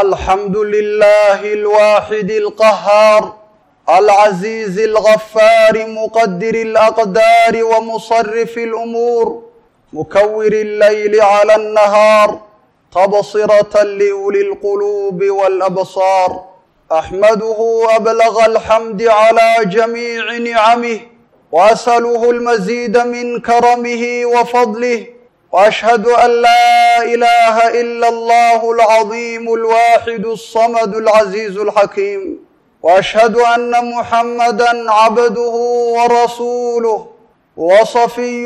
الحمد لله الواحد القهار العزيز الغفار مقدر الأقدار ومصرف الأمور مكور الليل على النهار تبصرة لأولي القلوب والأبصار أحمده أبلغ الحمد على جميع نعمه وأسأله المزيد من كرمه وفضله وأشهد أن لا إله إلا الله العظيم الواحد الصمد العزيز الحكيم وأشهد أن محمدا عبده ورسوله وصفيه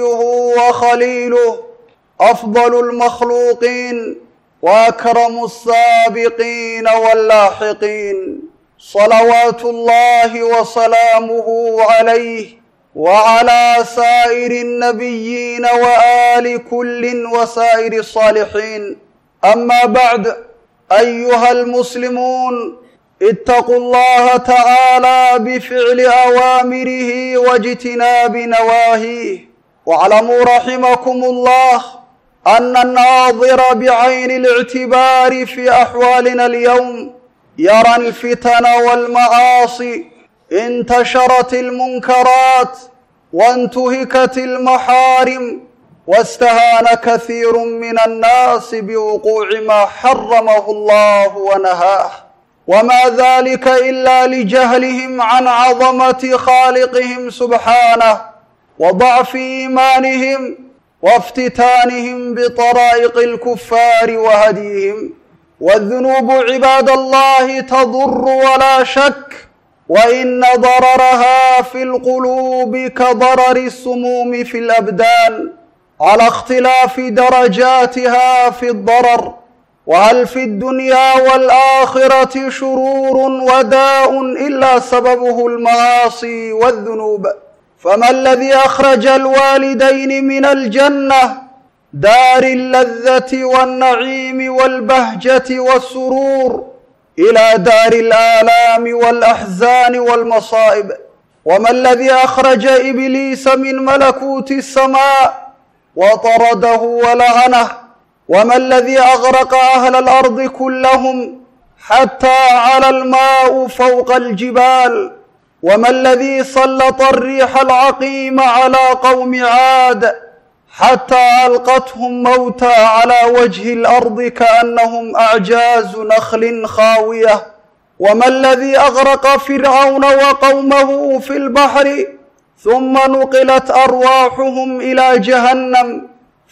وخليله أفضل المخلوقين وأكرم السابقين واللاحقين صلوات الله وسلامه عليه وعلى سائر النبيين وآل كل وسائر الصالحين أما بعد أيها المسلمون اتقوا الله تعالى بفعل أوامره واجتناب نواهيه واعلموا رحمكم الله أن الناظر بعين الاعتبار في أحوالنا اليوم يرى الفتن والمعاصي انتشرت المنكرات وانتهكت المحارم واستهان كثير من الناس بوقوع ما حرمه الله ونهاه وما ذلك إلا لجهلهم عن عظمة خالقهم سبحانه وضعف إيمانهم وافتتانهم بطرائق الكفار وهديهم والذنوب عباد الله تضر ولا شك وإن ضررها في القلوب كضرر السموم في الأبدان على اختلاف درجاتها في الضرر وهل في الدنيا والآخرة شرور وداء إلا سببه المعاصي والذنوب فما الذي أخرج الوالدين من الجنة دار اللذة والنعيم والبهجة والسرور إلى دار الآلام والأحزان والمصائب وما الذي أخرج إبليس من ملكوت السماء وطرده ولعنه وما الذي أغرق أهل الأرض كلهم حتى على الماء فوق الجبال وما الذي سلط الريح العقيم على قوم عاد حتى ألقتهم موتى على وجه الأرض كأنهم أعجاز نخل خاوية وما الذي أغرق فرعون وقومه في البحر ثم نقلت أرواحهم إلى جهنم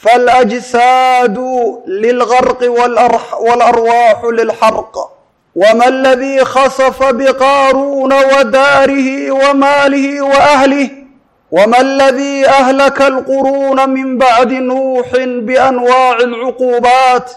فالأجساد للغرق والأرواح للحرق وما الذي خسف بقارون وداره وماله وأهله وما الذي أهلك القرون من بعد نوح بأنواع العقوبات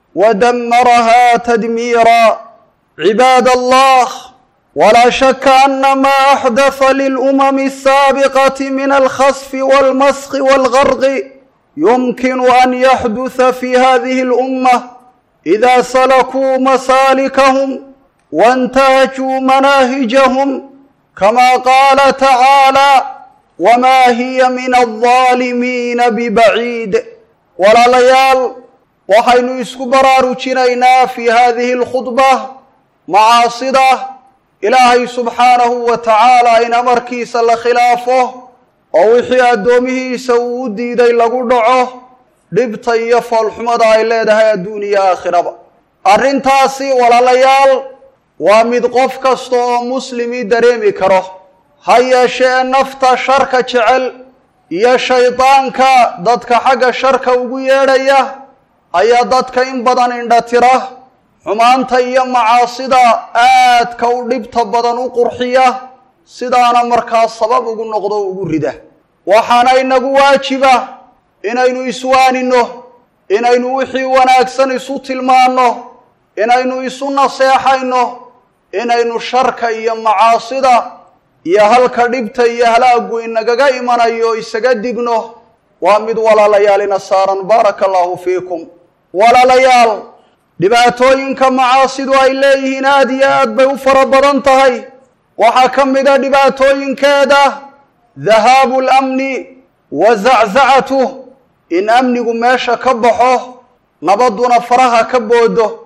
ودمرها تدميرا عباد الله ولا شك أن ما أحدث للأمم السابقة من الخسف والمسخ والغرق يمكن أن يحدث في هذه الأمة إذا سلكوا مسالكهم وانتهجوا مناهجهم كما قال تعالى وما هي من الظالمين ببعيد walaalayaal waxaynu isku baraarujinaynaa fii hadihi alkhudba macaasida ilaahay subxaanahu wa tacaala in amarkiisa la khilaafo oo wixii addoomihiisa uu u diiday lagu dhaco dhibta iyo foolxumada ay leedahay adduun iyo aakhiraba arrintaasi walaalayaal waa mid qof kasta oo muslimi dareemi karo ha yeeshee nafta sharka jecel iyo shaydaanka dadka xagga sharka ugu yeedhaya ayaa dadka in badan indhatira xumaanta iyo macaasida aadka u dhibta badan u qurxiya sidaana markaa sabab ugu noqdo ugu rida waxaana inagu waajiba inaynu iswaanino inaynu wixii wanaagsan isu tilmaanno inaynu isu naseexayno inaynu sharka iyo macaasida iyo halka dhibta iyo halaagu inagaga imanayo isaga digno waa mid walaalayaal ina saaran baaraka allahu fiikum walaalayaal dhibaatooyinka macaasidu ay leeyihiin aad iyo aad bay u fara badan tahay waxaa ka mida dhibaatooyinkeeda dahaabu lamni wa zaczacatuh in amnigu meesha ka baxo nabadduna faraha ka boodo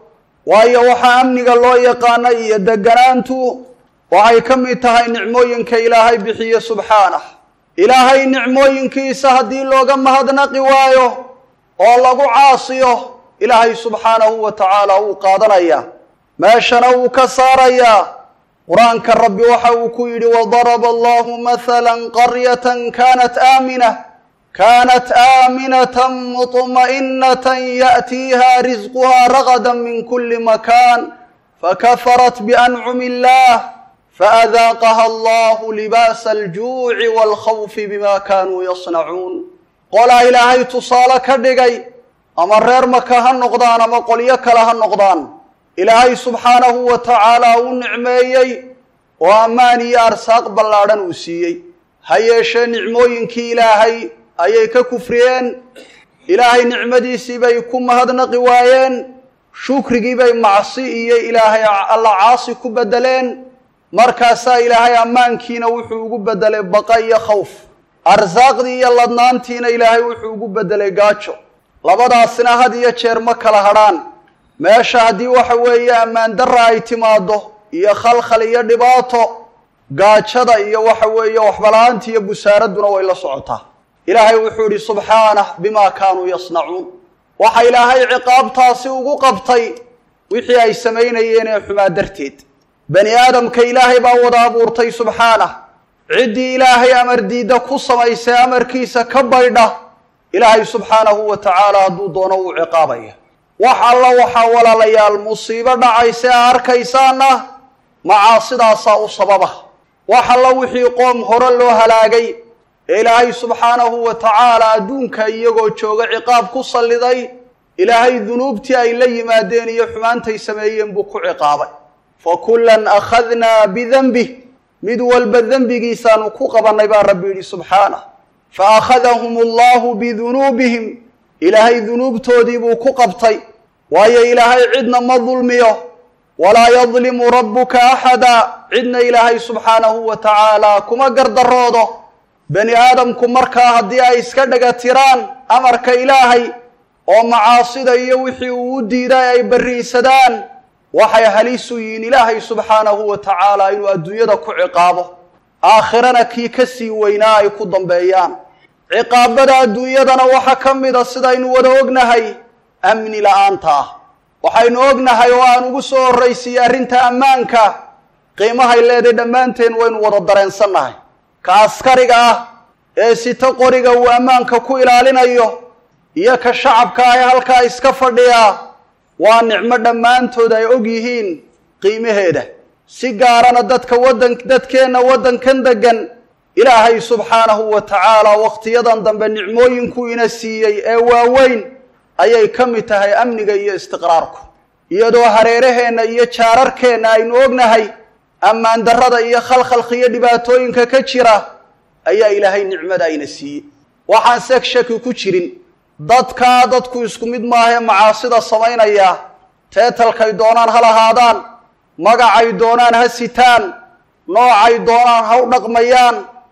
waayo waxaa amniga loo yaqaana iyo deganaantu waxay ka mid tahay nicmooyinka ilaahay bixiye subxaanah ilaahay nicmooyinkiisa haddii looga mahadnaqi waayo oo lagu caasiyo ilaahay subxaanahu wa tacaala wuu qaadanayaa meeshana wuu ka saarayaa qur-aanka rabbi waxa uu ku yidhi wadaraba allahu mahala qaryatan kanat aamina kanat aaminatan muطma'inatan ya'tiiha risquha ragada min kuli makan fakafarat biancumi illah faadaaqaha allahu libaasa aljuuci waalkhawfi bima kanuu yasnacuun qolaa ilaahay tusaale ka dhigay ama reer maka ha noqdaan ama qolyo kale ha noqdaan ilaahay subxaanahu wa tacaala uu nicmeeyey oo ammaan iyo arsaaq ballaadhan uu siiyey ha yeeshee nicmooyinkii ilaahay ayay ka kufriyeen ilaahay nicmadiisii bay ku mahadnaqi waayeen shukrigii bay macsi iyo ilaahay alla caasi ku beddeleen markaasaa ilaahay ammaankiina wuxuu ugu beddelay baqa iyo khawf arsaaqdii iyo ladnaantiina ilaahay wuxuu ugu beddelay gaajo labadaasina had iyo jeer ma kala hadrhaan meesha haddii waxa weeye ammaan darra ay timaaddo iyo khalkhal iyo dhibaato gaajada iyo waxa weeye waxbala-aanta iyo busaaradduna way la socotaa ilaahay wuxuu idhi subxaanah bimaa kaanuu yasnacuun waxa ilaahay ciqaabtaasi ugu qabtay wixii ay samaynayeen ee xumaa darteed bani aadamka ilaahay baa wada abuurtay subxaanah ciddii ilaahay amar diidda ku samaysay amarkiisa ka baydha ilaahay subxaanahu wa tacaala hadduu doono wuu ciqaabaya wax alla waxaa walaalayaal musiibo dhacaysa a arkaysaana macaasidaasaa u sababa wax alla wixii qoom hore loo halaagay ee ilaahay subxaanahu wa tacaala adduunka iyagoo jooga ciqaab ku salliday ilaahay dunuubtii ay la yimaadeen iyo xumaantay sameeyeen buu ku ciqaabay fa kullan akhadnaa bidenbih mid walba dembigiisaanu ku qabannay baa rabbi yidhi subxaanah fa akhadahum allahu bidunuubihim ilaahay dunuubtoodii buu ku qabtay waayo ilaahay cidna ma dulmiyo walaa yadlimu rabbuka axada cidna ilaahay subxaanahu wa tacaala kuma gardaroodo bani aadamku markaa haddii ay iska dhega tiraan amarka ilaahay oo macaasida iyo wixii uu u diiday ay barriinsadaan waxay halisu yihiin ilaahay subxaanahu wa tacaala inuu adduunyada ku ciqaabo aakhirana kii ka sii weynaa ay ku dambeeyaan ciqaabada adduunyadana waxaa ka mida sidaynu wada ognahay amni la-aanta ah waxaynu ognahay oo aan ugu soo horraysiiyey arrinta ammaanka qiimahay leedahay dhammaanteen waynu wada dareensannahay ka askariga ah ee sito qoriga uu ammaanka ku ilaalinayo iyo ka shacabka ah ee halkaa iska fadhiyaa waa nicmo dhammaantood ay og yihiin qiimaheeda si gaarana dadka waddan dadkeenna waddankan deggan ilaahay subxaanahu wa tacaala wakhtiyadan dambe nicmooyinkuu ina siiyey ee waaweyn ayay ka mid tahay amniga iyo istiqraarku iyadoo hareeraheenna iyo jaararkeenna aynu ognahay ammaan darrada iyo khalkhalka iyo dhibaatooyinka ka jira ayaa ilaahay nicmada ayna siiyey waxaan seeg shaki ku jirin dadkaa dadku isku mid maahee macaasida samaynaya teetalkay doonaan ha lahaadaan magacay doonaan ha sitaan noocay doonaan ha u dhaqmayaan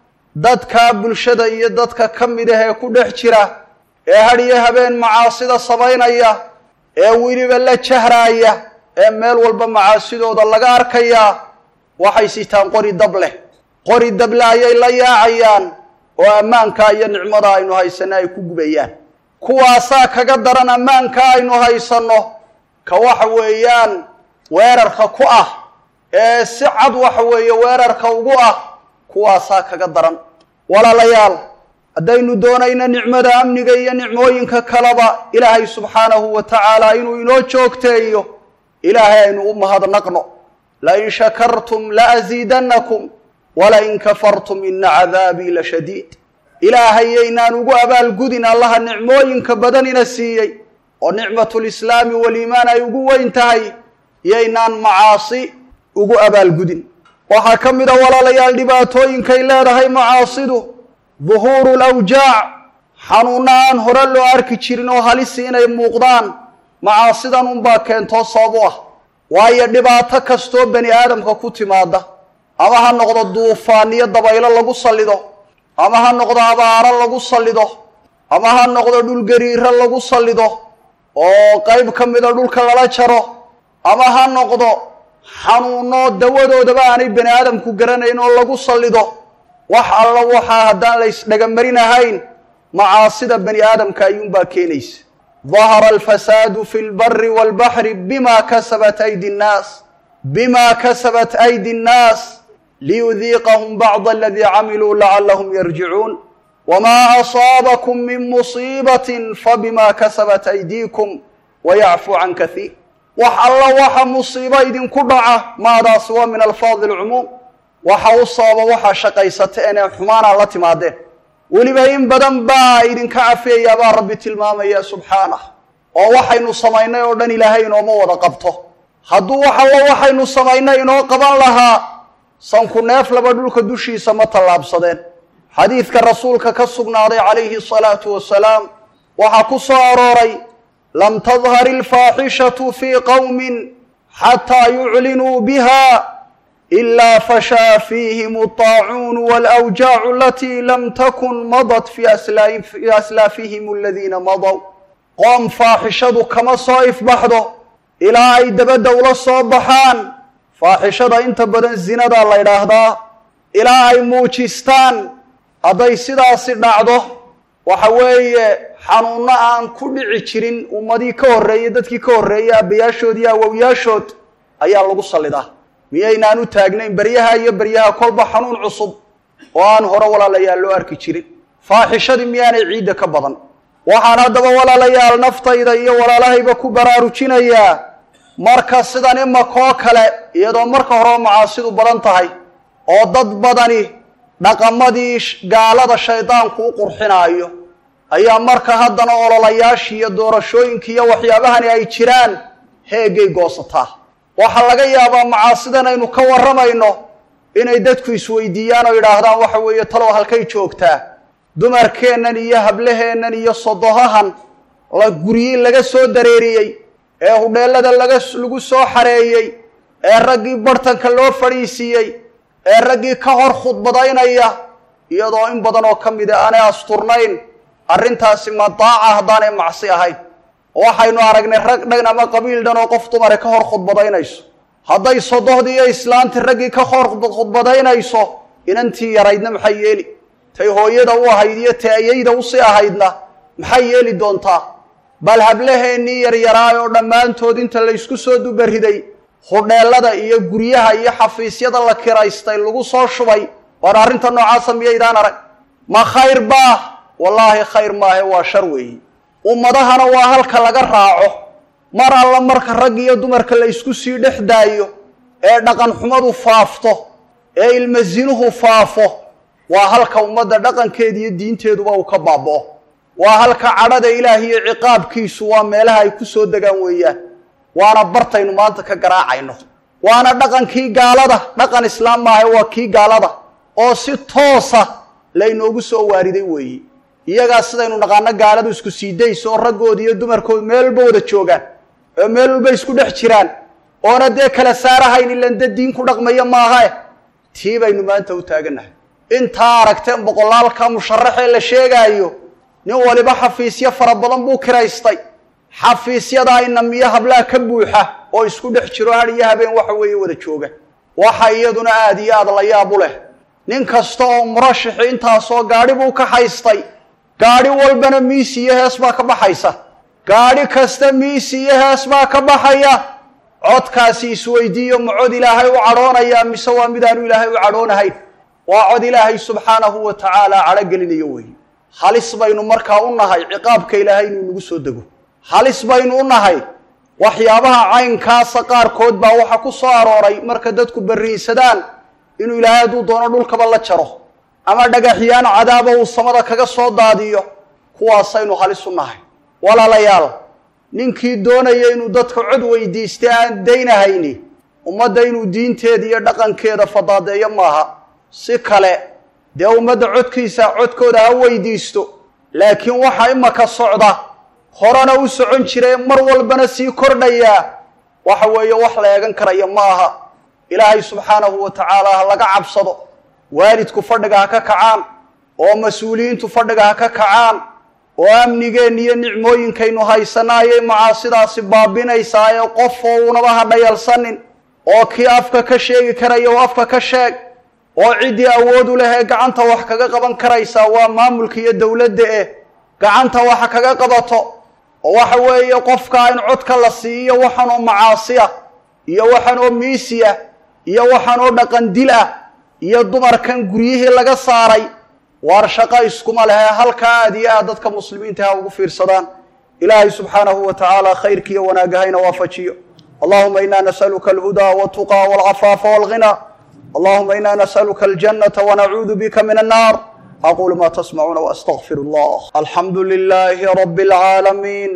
dadkaa bulshada iyo dadka ka mid ah ee ku dhex jira ee hadhiyo habeen macaasida samaynaya ee weliba la jahraaya ee meel walba macaasidooda laga arkayaa waxay sitaan qori dab leh qori dable ayay la yaacayaan oo ammaankaa iyo nicmada aynu haysanno ay ku gubayaan kuwaasaa kaga daran ammaanka aynu haysanno ka waxa weeyaan weerarka ku ah ee si cad waxa weeye weerarka ugu ah kuwaasaa kaga daran walaalayaal haddaynu doonayno nicmada amniga iyo nicmooyinka kaleba ilaahay subxaanahu wa tacaala inuu inoo joogteeyo ilaahay aynu u mahadnaqno lain shakartum laasiidannakum walain kafartum ina cadaabii la shadiid ilaahay yaynaan ugu abaalgudin allaha nicmooyinka badanina siiyey oo nicmatulislaami waliimaan ay ugu weyn tahay yaynaan macaasi ugu abaalgudin waxaa ka mid a walaalayaal dhibaatooyinkay leedahay macaasidu duhuuru lawjaac xanuunna aan hore loo arki jirin oo halisi inay muuqdaan macaasidan unbaa keentoo sabab u ah waayo dhibaato kastoo bani aadamka ku timaada ama ha noqdo duufaaniyo dabaylo lagu sallido ama ha noqdo abaaro lagu sallido ama ha noqdo dhulgariiro lagu sallido oo qayb ka mida dhulka lala jaro ama ha noqdo xanuuno dawadoodaba aanay bani aadamku garanayn oo lagu sallido wax alla waxaa haddaan la ysdhegamarin ahayn macaasida bani aadamka ayuunbaa keenaysa dahara alfasaadu fi lbari walbaxri bima kasabat aydi nnaas bima kasabat aydi nnaas liyudiiqahum bacd aladii camiluu lacalahum yarjicuun wma asaabakum min musiibatin fabima kasabat aydiikum wayacfu can kaiir wax alla waxa musiibo idinku dhaca maadaasi waa min alfaadi lcumuum waxa u sababa waxaa shaqaysateen ee xumaanaa la timaadeen weliba in badan baa idinka cafiyayaa baa rabbi tilmaamaya subxaanah oo waxaynu samaynay oo dhan ilaahay inooma wada qabto hadduu wax alla waxaynu samaynay inoo qaban lahaa sanku neef laba dhulka dushiisa ma tallaabsadeen xadiidka rasuulka ka sugnaaday calayhi asalaatu wasalaam waxaa ku soo arooray lam tadhar ilfaaxishatu fii qowmin xataa yuclinuu biha ilaa fashaa fiihim alطaacuunu walawjaacu alatii lam takun madat fii aslaafihim aladiina madow qoom faaxishadu kama soo ifbaxdo ilaa ay dabadda ula soo baxaan faaxishada inta badan zinadaa la ydhaahdaa ilaa ay muujistaan hadday sidaasi dhacdo waxa weeye xanuunno aan ku dhici jirin ummadii ka horreeyey dadkii ka horreeyey aabbayaashood iyo awowyaashood ayaa lagu sallidaa miyaynaan u taagnayn beryaha iyo beryaha kolba xanuun cusub oo aan hore walaalayaal loo arki jirin faaxishadii miyaanay ciidda ka badan waxaan haddaba walaalayaal naftayda iyo walaalahayba ku baraarujinayaa marka sidan imakoo kale iyadoo marka horeba macaasidu badan tahay oo dad badani dhaqamadii gaalada shaydaanku u qurxinaayo ayaa marka haddana ololayaashii iyo doorashooyinkii iyo waxyaabahani ay jiraan heegay goosataa waxaa laga yaabaa macaasidan aynu ka warramayno inay dadku isweydiiyaan oo yidhaahdaan waxa weeye talow halkay joogtaa dumarkeennan iyo hablaheennan iyo sodohahan la guryi laga soo dareeriyey ee hudheellada laga lagu soo xareeyey ee raggii bartanka loo fadhiisiiyey ee raggii ka hor khudbadaynaya iyadoo in badan oo ka mida aanay asturnayn arrintaasi ma daaca haddaanay macsi ahayn waxaynu aragnay rag dhan ama qabiil dhan oo qof dumare ka hor khudbadaynayso hadday sodohdii iyo islaantii raggii ka hor khudbadaynayso inantii yaraydna maxay yeeli tay hooyada u ahayd iyo tay ayayda usii ahaydna maxay yeeli doontaa bal hablaheennii yaryaraay oo dhammaantood inta laysku soo dubariday hudheellada iyo guryaha iyo xafiisyada la kiraystay lagu soo shubay waar arrinta noocaasa miyaydaan arag ma khayr baa wallaahi khayr maahe waa shar weeyi ummadahana waa halka laga raaco mar alla marka rag iyo dumarka la ysku sii dhex daayo ee dhaqan xumadu faafto ee ilmasinuhu faafo waa halka ummadda dhaqankeeda iyo diinteeduba uu ka baaba'o waa halka cadhada ilaah iyo ciqaabkiisu waa meelaha ay ku soo degaan weeyaan waana bartaynu maanta ka garaacayno waana dhaqankii gaalada dhaqan islaam maaha waa kii gaalada oo si toosa laynoogu soo waariday weeye iyagaa sidaynu naqaano gaaladu isku sii dayso oo raggooda iyo dumarkooda meel walba wada joogaan oo meel walba isku dhex jiraan oona dee kala saarahayn ilan dee diin ku dhaqmaya maahae tii baynu maanta u taagannahay intaa aragteen boqolaalka musharaxee la sheegaayo nin waliba xafiisyo fara badan buu kiraystay xafiisyadaa inamiyo hablaha ka buuxa oo isku dhex jiro had iyo habeen waxa weeye wada jooga waxa iyaduna aada iyo aada la yaab u leh nin kasta oo murashaxi intaasoo gaadhi buu ka haystay gaadhi walbana miisi iyo hees baa ka baxaysa gaadhi kasta miisi iyo hees baa ka baxaya codkaasi isweydiiyo ma cod ilaahay u cadhoonaya mise waa midaanu ilaahay u cadhoonahayn waa cod ilaahay subxaanahu wa tacaala cadhogelinayo weeye halis baynu markaa u nahay ciqaabka ilaahay inuu nagu soo dego halis baynu u nahay waxyaabaha caynkaasa qaarkood baa waxa ku soo arooray marka dadku barriinsadaan inuu ilaahay hadduu doono dhulkaba la jaro ama dhagaxyaan cadaaba uu samada kaga soo daadiyo kuwaasaynu halis u nahay walaalayaal ninkii doonaya inuu dadka cod weydiistay aan daynahayni ummadda inuu diinteeda iyo dhaqankeeda fadaadeeyo maaha si kale dee ummadda codkiisa codkooda ha weydiisto laakiin waxa imaka socda horena u socon jire mar walbana sii kordhayaa waxa weeye wax la eegan karaya ma aha ilaahay subxaanahu wa tacaala ha laga cabsado waalidku fadhiga ha ka kacaan oo mas-uuliyiintu fadhiga ha ka kacaan oo amnigeenna iyo nicmooyinkaynu haysana ayay macaasidaasi baabinaysaa ee qof oo unaba ha dhayalsanin oo kii afka ka sheegi karaya oo afka ka sheeg oo ciddii awood u leh ee gacanta wax kaga qaban karaysaa waa maamulka iyo dowladda eh gacanta waxa kaga qabato oo waxa weeye qofka in codka la siiyo waxan oo macaasiya iyo waxan oo miisiya iyo waxan oo dhaqan dil ah iyo dumarkan guryihii laga saaray waar shaqo iskuma lehe halkaa aad iyo aad dadka muslimiinta ha ugu fiirsadaan ilaahay subxaanahu wa tacaala khayrkiiyo wanaagahayna waafajiyo allahuma ina nas'aluka alhudaa waltuqa walcafaafa walghina allahuma ina nas'aluka aljannata wanacuudu bika min annar aqulu ma tasmacuuna waastagfir allah alxamdu lilahi rabi alcaalamiin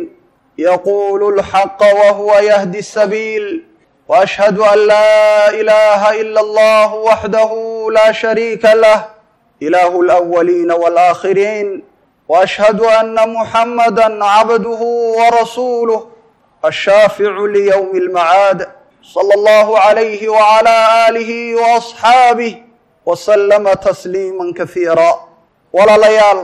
yaqulu lxaqa wahuwa yahdi sabiil وأشهد أن لا إله إلا الله وحده لا شريك له إله الأولين والآخرين وأشهد أن محمدا عبده ورسوله الشافع ليوم المعاد صلى الله عليه وعلى آله وأصحابه وسلم تسليما كثيرا ولا ليال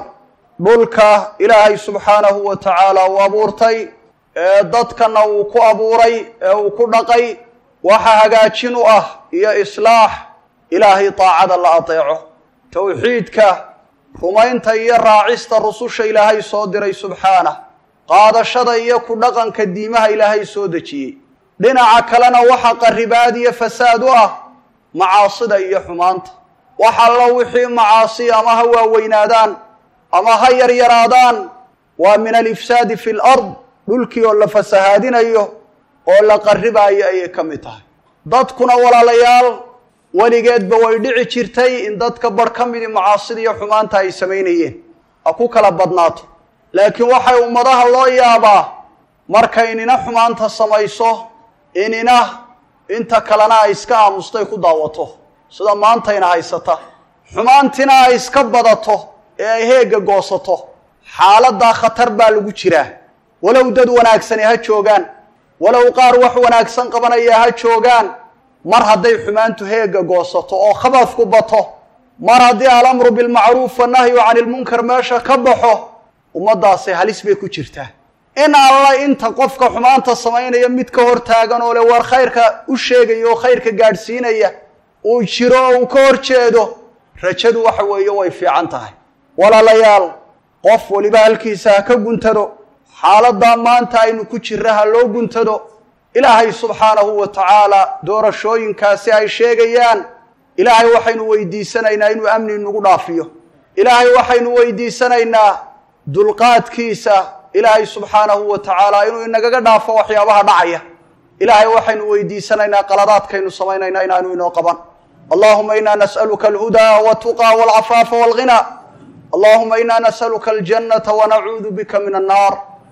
dhulka ilaahay subxaanahu wa tacaala uu abuurtay ee dadkana uu ku abuuray ee uu ku dhaqay waxa hagaajin u ah iyo islaax ilaahay daacada la adeeco towxiidka rumaynta iyo raacista rususha ilaahay soo diray subxaanah qaadashada iyo ku dhaqanka diimaha ilaahay soo dejiyey dhinaca kalena waxa qaribaad iyo fasaad u ah macaasida iyo xumaanta wax allo wixii macaasi ama ha waaweynaadaan ama ha yaryaraadaan waa min alifsaadi fi lard dhulkii oo la fasahaadinayo oo la qarribaayo ayay ka mid tahay dadkuna walaalayaal weligeedba way dhici jirtay in dadka barh ka midi macaasida iyo xumaanta ay samaynayeen ha ku kala badnaato laakiin waxay ummadaha loo yaabaa markay inina xumaanta samayso inina inta kalena ay iska aamustay ku daawato sida maantayna haysata xumaantina ay iska badato ee ay heegga goosato xaaladdaa khatar baa lagu jiraa walow dad wanaagsani ha joogaan walow qaar wax wanaagsan qabanaya ha joogaan mar hadday xumaantu heegga goosato oo khabadku bato mar haddii alamru bilmacruuf wannahyu cani ilmunkar meesha ka baxo ummaddaasi halis bay ku jirtaa in alla inta qofka xumaanta samaynaya mid ka hor taagan oo le war khayrka u sheegaya oo khayrka gaadhsiinaya uu jiro oo uu ka hor jeedo rajadu waxa weeye way fiican tahay walaalayaal qof weliba halkiisa ha ka guntado xaaladdaa maanta aynu ku jirra ha loo guntado ilaahay subxaanahu wa tacaala doorashooyinkaasi ay sheegayaan ilaahay waxaynu weydiisanaynaa inuu amni nagu dhaafiyo ilaahay waxaynu weydiisanaynaa dulqaadkiisa ilaahay subxaanahu wa tacaala inuu inagaga dhaafo waxyaabaha dhacaya ilaahay waxaynu weydiisanaynaa qaladaadkaynu samaynaynaa inaanu inoo qaban allahuma ina nas'aluka alhudaa waltuqa walcafaafa walghina allahuma ina nas'aluka aljannata wanacuudu bika min annaar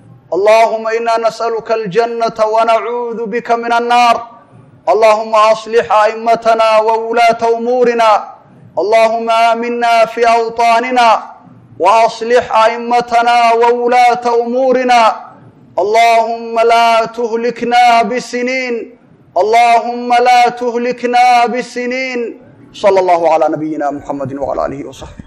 اللهم إنا نسألك الجنة ونعوذ بك من النار اللهم أصلح أئمتنا وولاة أمورنا اللهم آمنا في أوطاننا وأصلح أئمتنا وولاة أمورنا اللهم لا تهلكنا بسنين اللهم لا تهلكنا بسنين صلى الله على نبينا محمد وعلى آله وصحبه